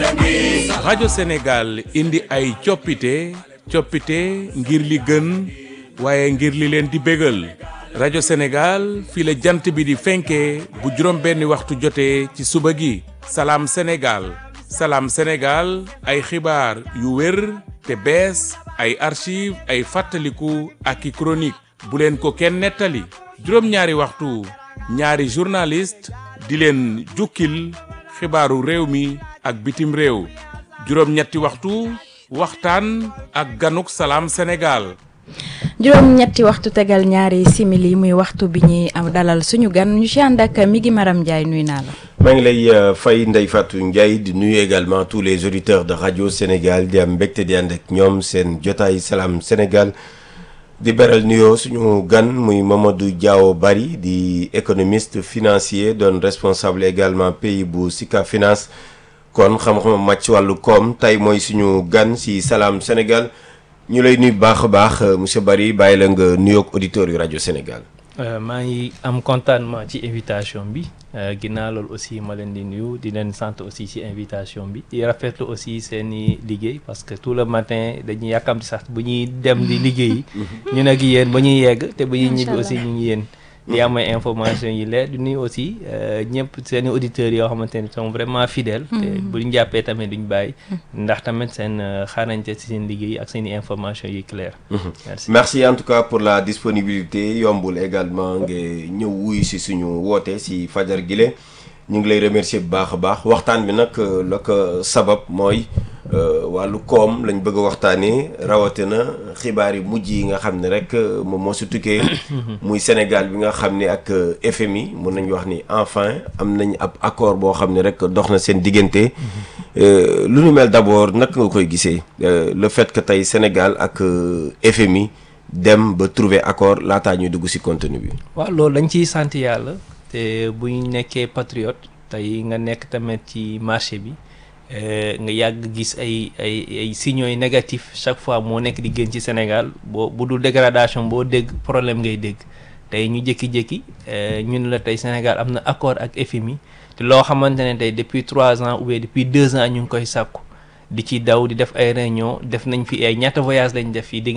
rajo Sénégal indi ay coppite coppite ngir li gën waaye ngir li leen di bégal rajo Sénégal fii la jant bi di fenkee bu juróom benni waxtu jotee ci suba gi salaam Sénégal salaam Sénégal ay xibaar yu wér te bees ay archive ay fàttaliku ak i chronique bu leen ko kenn nettali juróom-ñaari waxtu ñaari journaliste di leen jukkil xibaaru réew mi ak bitim réew juróom-ñetti waxtu waxtaan ak ganuk salaam Sénégal juróom ñetti waxtu tegal ñaari simili muy waxtu bi ñuy am dalal suñu gan ñu ci ànd ak mi ngi Maram Ndiaye nuy naa la. maa ngi lay fay Ndeye Fatou Ndiaye di nuyu également tous les auditeurs de radio Sénégal di am mbégte di ànd ak ñoom seen jotaay salaam Sénégal di beral nuyoo suñu gan muy Mamadou Diaw Bari di économiste financier doon responsable également pays bu Sika Finance kon xam-xam màcc ci wàllu koom tey mooy suñu gan si salaam Sénégal. ñu lay nuyu baax a baax monsieur Bari bàyyi la nga nuyoog auditeurs yu rajo Sénégal. maa ngi am contentement ci invitation bi ginnaaw loolu aussi ma leen di nuyu di leen sant aussi ci invitation bi di rafetlu aussi seeni liggéey parce que tout le matin dañuy yàkkamti sax bu ñuy dem di liggéey ñu nag yéen ba ñuy yegg te bu ñuy ñibbi aussi ñu ngi yéen. di am ay information yi leer di nuyu aussi ñëpp seeni auditeurs yoo xamante ne sont vraiment fidèles te bu ñu jàppee tamit duñ bàyyi ndax tamit seen xarañte ci seen liggéey ak seeni information yi clair merci merci en tout cas pour la disponibilité yombul également nga ñëw wuyu si suñu woote si fajar gile ñu ngi lay remercier bu baax a baax waxtaan bi nag la ko sabab mooy wàllu koom lañ bëgg a waxtaanee rawatina xibaar yi mujj yi nga xam ne rek moom moo si tukkee muy Sénégal bi nga xam ne ak FMI mun nañu wax ni enfin am nañ ab accord boo xam ne rek dox na seen diggante lu nu mel d'abord naka nga koy gisee le fait que tey Sénégal ak FMI dem ba trouver accord laataa ñuy dugg si contenu bi. waaw loolu dañ ciy sant yàlla te bu ñu nekkee patriote tey nga nekk tamit ci marché bi. nga yàgg gis ay ay ay signaux yu négatifs chaque fois moo nekk di gën ci Sénégal boo bu dul dégradation boo dégg problème ngay dégg tey ñu jékki-jékki ñun la tey Sénégal am na accord ak FMI te loo xamante ne tey depuis trois ans ou bien depuis deux ans ñu ngi koy sàkku di ci daw di def ay réunion def nañ fi ay ñaata voyage lañ def fii